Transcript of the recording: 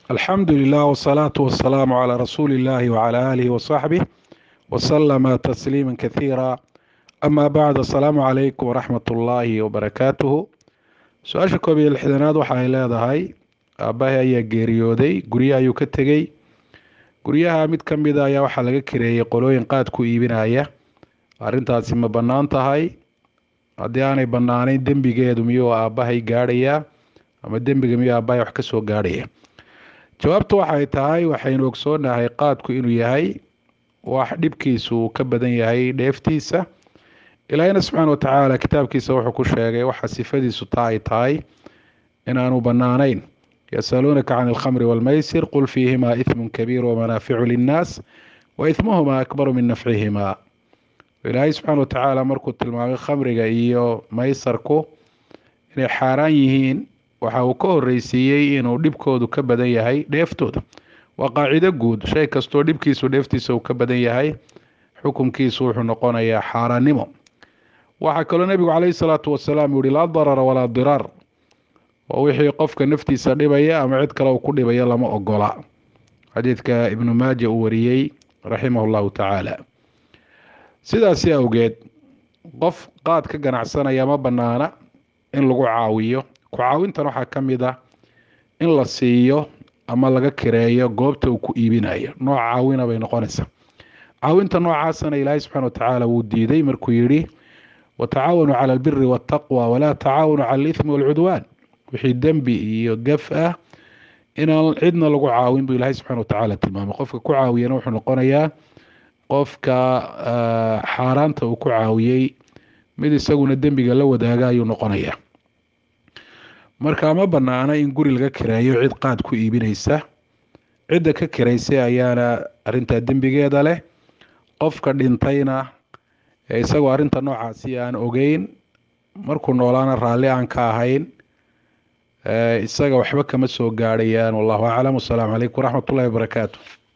alxamdu lilah wsalaatu wasalaamu calaa rasuuli illahi wcala aalihi wasaxbih wasalama tasliima kathiira ama bacd asalaamu calaykum waraxmat ullaahi wabarakaatuhu su-aasha koob iyo lixdanaad waxa ay leedahay aabbahay ayaa geeriyooday guryaha ayuu ka tegey guryaha mid ka mida ayaa waxaa laga kareeyey qolooyin qaad ku iibinaya arrintaasi ma bannaan tahay haddii aanay bannaanayn dembigeedu miyuu aabbahay gaadhayaa ama dembiga miyuu aabbahay wax ka soo gaadhaya jawaabtu waxay tahay waxaynu ogsoonahay qaadku inuu yahay wax dhibkiisu uu ka badan yahay dheeftiisa ilaahina subxaana watacaala kitaabkiisa wuxuu ku sheegay waxa sifadiisu taa ay tahay inaanu bannaanayn yasaluunaka can alkhamri waalmaysir qul fiihimaa ithmun kabiir wamanaaficu linnaas wa ithmuhumaa akbaru min nafcihimaa ilaahay subxaana watacaala markuu tilmaamay khamriga iyo maysarku inay xaaraan yihiin waxa uu ka horeysiiyey inuu dhibkoodu ka badan yahay dheeftooda waa qaacido guud shay kastoo dhibkiisu dheeftiisa uu ka badan yahay xukunkiisu wuxuu noqonayaa xaaraannimo waxaa kaloo nebigu caleyhi salaatu wasalaam yihi laa darara walaa diraar oo wixii qofka naftiisa dhibaya ama cid kale uu ku dhibaya lama ogola xadiidka ibnu maaja uu wariyey raximah llahu tacaala sidaasi awgeed qof qaad ka ganacsanaya ma bannaana in lagu caawiyo ku caawintan waxaa ka mid ah in la siiyo ama laga kireeyo goobta uu ku iibinayo nooc caawina bay noqonaysaa caawinta noocaasana ilaahay subxana watacaala wuu diiday markuu yidhi watacaawanuu cala albiri waataqwa walaa tacaawanu cala alithmi waalcudwaan wixii dembi iyo gaf ah inaan cidna lagu caawin buu ilaahay subxana watacaala tilmaamay qofka ku caawiyana wuxuu noqonayaa qofka xaaraanta uu ku caawiyey mid isaguna dembiga la wadaaga ayuu noqonayaa marka ma banaana in guri laga kireeyo cid qaad ku iibinaysa cidda ka kiraysay ayaana arintaa dembigeeda leh qofka dhintayna isagoo arinta noocaasi aan ogeyn markuu noolaana raalli aan ka ahayn isaga waxba kama soo gaadhayaan wallahu aclam wasalaamu calaykum waraxmat ullahi wabarakaatu